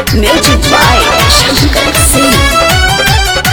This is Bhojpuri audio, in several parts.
Music by Shankar Singh.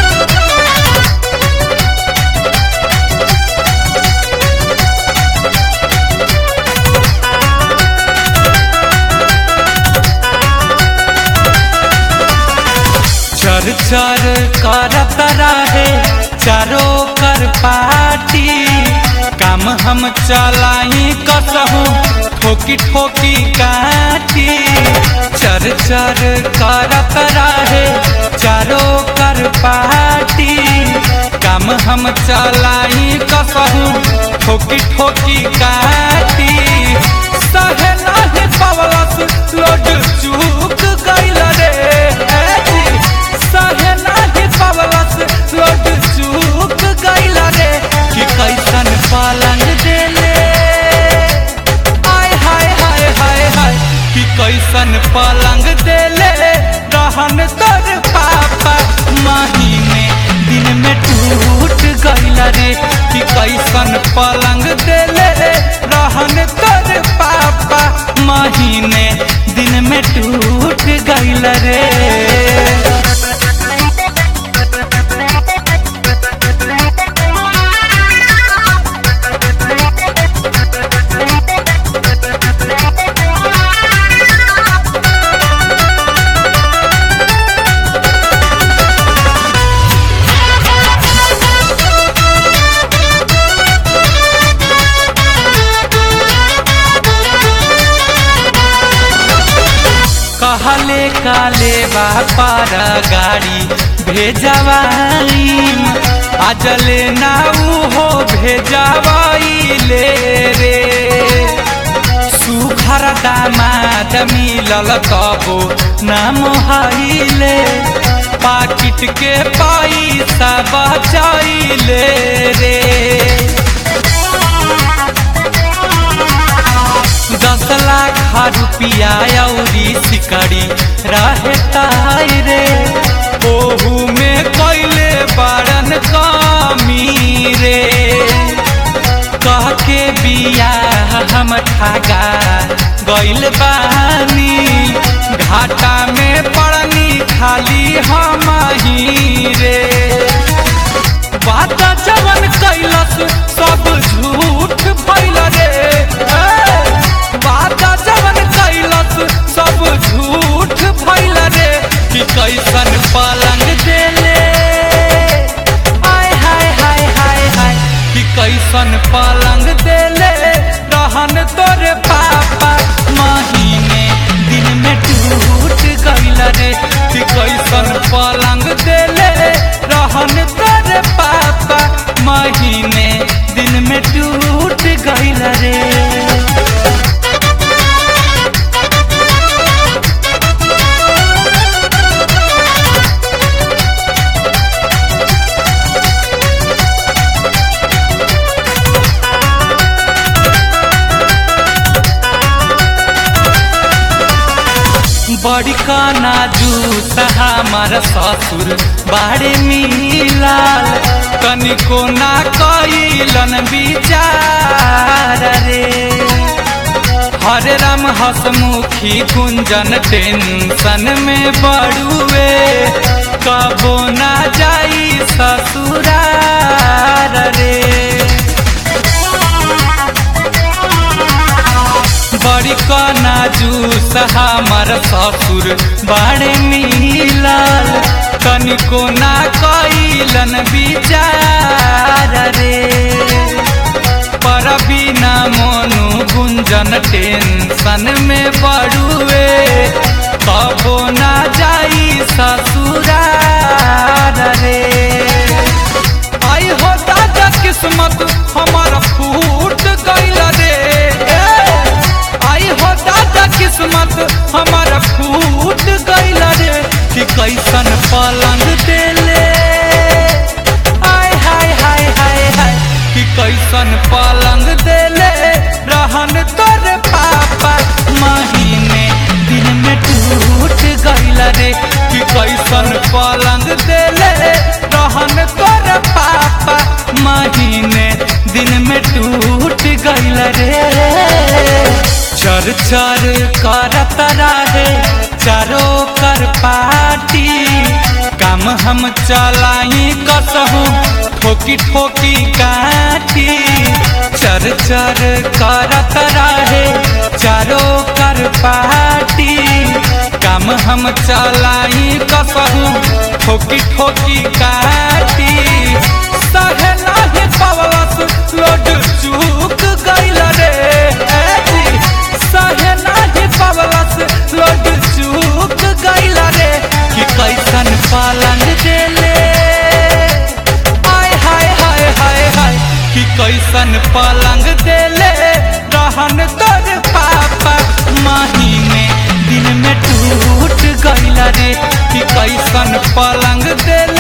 चर चर करत रहे चारो कर पाटी काम हम चलाई कसहू ठोकी ठोकी काटी चर चर करत रहे चारो कर पाटी काम हम चलाई कसहू ठोकी ठोकी काटी सहे नाही पवलस लोड चूक गइल रे ए जी। सहे नाही पवलस लोड चूक गइल रे कि कैसन पलंग देले आय हाय हाय हाय हाय कि कैसन पलंग देले रहन तोर पापा महीने दिन में टूट गइल रे कि कैसन पलंग देले रहन तोर पापा महीने दिन में टूट गइल रे कहले काले बापार गाड़ी भेजवाई अजले नाऊ हो भेजवाई ले रे सुखर दामाद मिलल कबो नाम हाइले पाकिट के पैसा बचाइले रे दस लाख रुपया औरी सिकड़ी रहे ताई रे ओहू में कैले बारन कमी रे कह के बिया हम ठगा गइल बानी घाटा में पड़नी खाली हम ही रे बात जवन कैलस सब झूठ भइल रे ए, बात जवन कैलस सब झूठ भइल रे कि कैसन पलंग देले आय हाय हाय हाय हाय कि कैसन पलंग देले रहन तोरे पापा महीने दिन में टूट गइल रे कि कैसन पलंग देले रहन तोरे पापा महीने दिन में टूट गइल रे बड़ी काना जूस हमार ससुर बाड़े मिलाल कनिको ना कैलन विचार रे हरे राम हसमुखी गुंजन टेंशन में बड़ुए कबो ना जाई ससुरार रे बड़ी कना जूस हमार ससुर बाड़े मिलल तनिको ना कैलन विचार रे पर बिना मोनू गुंजन टेंशन में बड़ुए कबो ना जाई ससुरार रे आई हो दादा किस्मत हमारा फूट गइल रे ए, आई हो दादा किस्मत हमारा फूट गइल रे कि कैसन पलंग देले आय हाय हाय हाय हाय कि कैसन पलंग देले रहन तोरे पापा महीने दिन में टूट गइल रे कि कैसन पलंग देले रहन तोरे पापा महीने दिन में टूट गइल रे चर चर करत रहे चारो कर हम चलाई कसहू ठोकी ठोकी काटी चर चर करत रहे चारो कर पाटी काम हम चलाई कसहू ठोकी ठोकी काटी सहे नाही पवलस लोड चूक गइल रे ए जी सहे नाही पवलस लोड चूक गइल रे कि कैसन पालन देले हाय हाय हाय हाय हाय कि कैसन पलंग देले रहन तोर पापा महीने दिन में टूट गइल रे कि कैसन पलंग देले